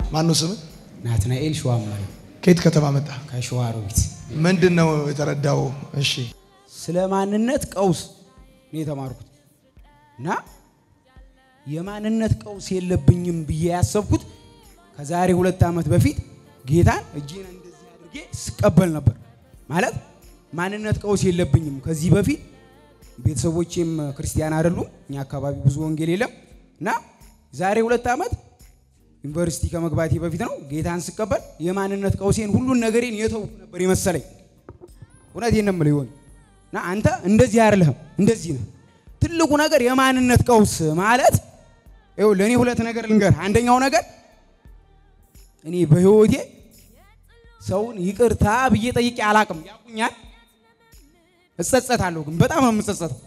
ማነው ስም? ናትናኤል ሸዋማል ከየት ከተማ መጣ? ከሸዋሮቢት ምንድን ነው የተረዳው? እሺ ስለ ማንነት ቀውስ ነው የተማርኩት እና የማንነት ቀውስ የለብኝም ብዬ ያሰብኩት ከዛሬ ሁለት ዓመት በፊት ጌታን እጄን እንደዚህ አድርጌ ስቀበል ነበር። ማለት ማንነት ቀውስ የለብኝም። ከዚህ በፊት ቤተሰቦቼም ክርስቲያን አይደሉም፣ እኛ አካባቢ ብዙ ወንጌል የለም እና ዛሬ ሁለት ዓመት ዩኒቨርሲቲ ከመግባቴ በፊት ነው ጌታን ስቀበል የማንነት ቀውሴን ሁሉን ነገሬን የተውኩ ነበር የመሰለኝ። እውነቴን ነው የምልህ ይሆን እና አንተ እንደዚህ አይደለህም፣ እንደዚህ ነህ። ትልቁ ነገር የማንነት ቀውስ ማለት ይኸው ለእኔ ሁለት ነገር ልንገርህ። አንደኛው ነገር እኔ በህይወቴ ሰውን ይቅርታ ብዬ ጠይቄ አላቅም። ያቁኛል፣ እጸጸታለሁ፣ ግን በጣም ነው የምጸጸተው።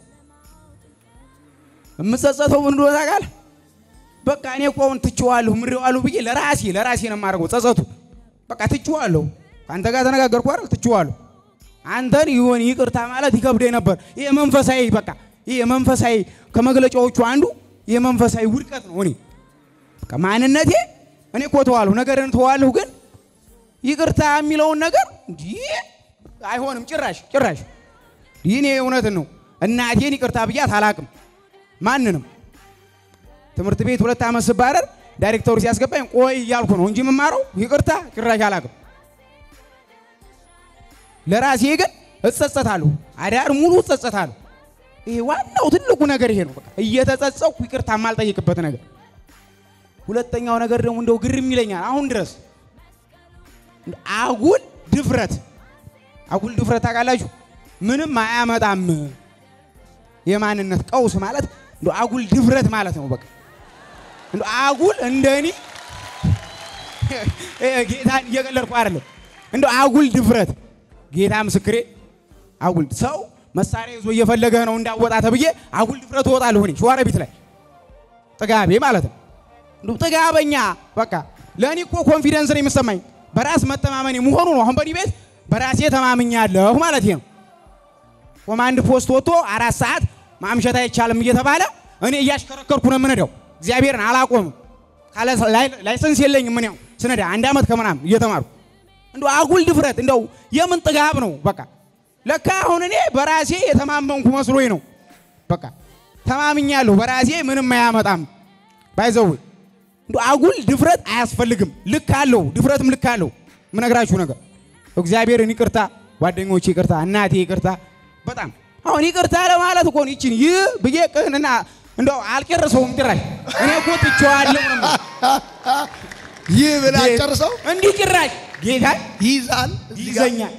የምጸጸተው ምን እንደሆነ ታውቃለህ? በቃ እኔ እኮ አሁን ትቼዋለሁ ምሬዋለሁ ብዬ ለራሴ ለራሴ ነው የማደርገው ጸጸቱ። በቃ ትቼዋለሁ፣ ከአንተ ጋር ተነጋገርኩ አይደል? ትቼዋለሁ። አንተን ይሆን ይቅርታ ማለት ይከብደኝ ነበር። ይሄ መንፈሳዊ በቃ ይሄ መንፈሳዊ ከመግለጫዎቹ አንዱ የመንፈሳዊ ውድቀት ነው። እኔ በቃ ማንነቴ እኔ እኮ ተዋለሁ ነገርን ተዋለሁ፣ ግን ይቅርታ የሚለውን ነገር እንዲህ አይሆንም ጭራሽ ጭራሽ። ይህኔ እውነትን ነው። እናቴን ይቅርታ ብያት አላቅም ማንንም ትምህርት ቤት ሁለት ዓመት ስባረር ዳይሬክተሩ ሲያስገባኝ ቆይ እያልኩ ነው እንጂ የምማረው ይቅርታ ጭራሽ አላቅም። ለራሴ ግን እጸጸታለሁ፣ አዳር ሙሉ እጸጸታለሁ። ይሄ ዋናው ትልቁ ነገር ይሄ ነው። በቃ እየተጸጸኩ ይቅርታ የማልጠይቅበት ነገር። ሁለተኛው ነገር ደግሞ እንደው ግርም ይለኛል አሁን ድረስ አጉል ድፍረት። አጉል ድፍረት ታውቃላችሁ? ምንም አያመጣም። የማንነት ቀውስ ማለት እንደው አጉል ድፍረት ማለት ነው። በቃ እንደው አጉል እንደኔ ጌታን እየቀለድኩ አይደለም። እንደው አጉል ድፍረት ጌታ ምስክሬ፣ አጉል ሰው መሳሪያ ይዞ እየፈለገ ነው እንዳወጣ ተብዬ አጉል ድፍረት እወጣለሁ እኔ ሸዋሮቢት ላይ ጥጋቤ ማለት ነው። እንደው ጥጋበኛ በቃ ለእኔ እኮ ኮንፊደንስ ነው የሚሰማኝ በራስ መተማመን መሆኑ ነው። አሁን በእኔ ቤት በራሴ ተማምኛለሁ ማለት ነው። ኮማንድ ፖስት ወጥቶ አራት ሰዓት ማምሸት አይቻልም እየተባለ እኔ እያሽከረከርኩ ነው የምነዳው። እግዚአብሔርን አላቆምም። ካለ ላይሰንስ የለኝም። ምን ያው ስነዳ አንድ ዓመት ከምናምን እየተማርኩ እንደው አጉል ድፍረት እንደው የምን ጥጋብ ነው? በቃ ለካ አሁን እኔ በራሴ የተማመንኩ መስሎኝ ነው። በቃ ተማምኛለሁ በራሴ ምንም አያመጣም። ባይዘው እንደው አጉል ድፍረት አያስፈልግም። ልክ አለው፣ ድፍረትም ልክ አለው። ምነግራችሁ ነገር እግዚአብሔርን ይቅርታ፣ ጓደኞቼ ይቅርታ፣ እናቴ ይቅርታ። በጣም አሁን ይቅርታ ለማለት እኮ ነው ይችን ይህ ብዬ ቅንና እንደው አልጨርሰውም ጭራሽ እኔ እኮ ትቼዋለሁ ነው ይህ ብለህ አጨርሰው እንዲህ ጭራሽ ጌታ ይይዛል እዚህ ጋር። ይዘኛል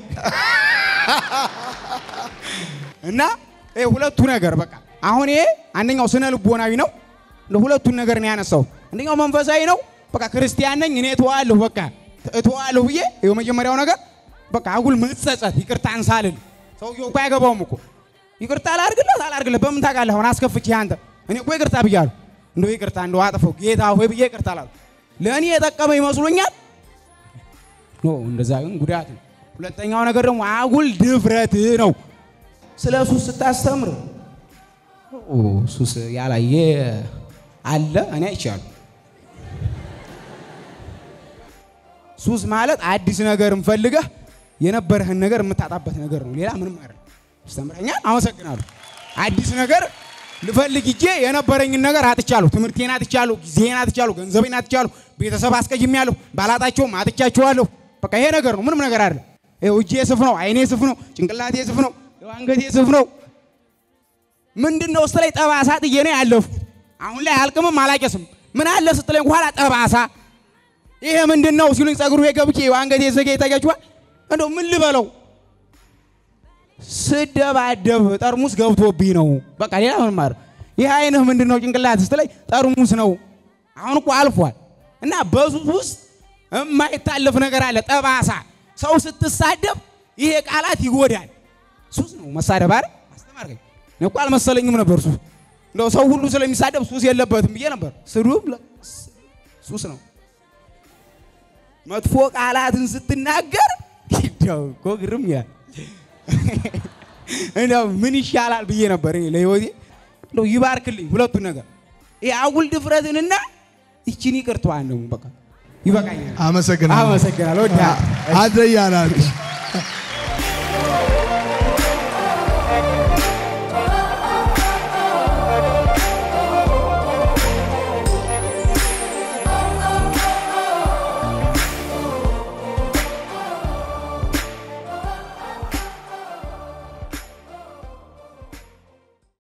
እና ይሄ ሁለቱ ነገር በቃ አሁን ይሄ አንደኛው ስነ ልቦናዊ ነው። እንደ ሁለቱን ነገር ነው ያነሳው። አንደኛው መንፈሳዊ ነው። በቃ ክርስቲያን ነኝ እኔ እተዋለሁ በቃ እተዋለሁ ብዬ ይኸው መጀመሪያው ነገር በቃ አጉል መጸጸት ይቅርታን ሳልል ሰውየው እኮ አይገባውም እኮ ይቅርታ ላድርግለት አላድርግለት በምን ታውቃለህ? አሁን አስከፍቼ አንተ እኔ እኮ ይቅርታ ብያለሁ። እንደው ይቅርታ እንደው አጥፈው ጌታ ሆይ ብዬ ይቅርታ ላልኩ ለእኔ የጠቀመ ይመስሎኛል። ኖ እንደዛ ግን ጉዳት ነው። ሁለተኛው ነገር ደግሞ አጉል ድፍረት ነው። ስለ ሱስ ስታስተምር ኦ ሱስ ያላየ አለ እኔ አይቻለሁ። ሱስ ማለት አዲስ ነገር ፈልገህ የነበረህን ነገር የምታጣበት ነገር ነው። ሌላ ምንም አይደለም። አስተምረኛል። አመሰግናለሁ። አዲስ ነገር ልፈልግ ሂጄ የነበረኝን ነገር አጥቻለሁ። ትምህርቴን አጥቻለሁ፣ ጊዜን አጥቻለሁ፣ ገንዘቤን አጥቻለሁ፣ ቤተሰብ አስቀይሜያለሁ፣ ባላጣቸውም አጥቻቸዋለሁ። በቃ ይሄ ነገር ነው፣ ምንም ነገር አይደለም። ይኸው እጄ ስፍ ነው፣ አይኔ ስፍ ነው፣ ጭንቅላቴ ስፍ ነው፣ ይኸው አንገቴ ስፍ ነው። ምንድን ነው ስትለኝ ጠባሳ ጥዬ ነው ያለፍኩት። አሁን ላይ አልቅምም አላቄስም። ምን አለ ስትለኝ ኋላ ጠባሳ ይሄ ምንድን ነው ሲሉኝ ጸጉሩ ገብቼ አንገቴ ዘጌ ተገችዋል። እንደው ምን ልበለው ስደባደብ ጠርሙስ ገብቶብኝ ነው። በቃ ሌላ ምን ማር ይህ አይንህ ምንድን ነው ጭንቅላት ስትለኝ ጠርሙስ ነው። አሁን እኮ አልፏል። እና በሱስ ውስጥ የማይታለፍ ነገር አለ፣ ጠባሳ። ሰው ስትሳደብ ይሄ ቃላት ይጎዳል። ሱስ ነው መሳደብ አይደል? አስተማርከኝ። እኔ እኮ አልመሰለኝም ነበር ሱስ። እንደው ሰው ሁሉ ስለሚሳደብ ሱስ የለበትም ብዬ ነበር። ስድብ ሱስ ነው። መጥፎ ቃላትን ስትናገር እንደው እኮ ግርም ይላል። እንደው ምን ይሻላል ብዬ ነበር እኔ ለህይወቴ። እንደው ይባርክልኝ ሁለቱን ነገር ይሄ አጉል ድፍረትንና ይችን ይቅርታዋን ደግሞ በቃ ይበቃኛል። አመሰግናለሁ። አመሰግናለሁ። ወዳ አደያናት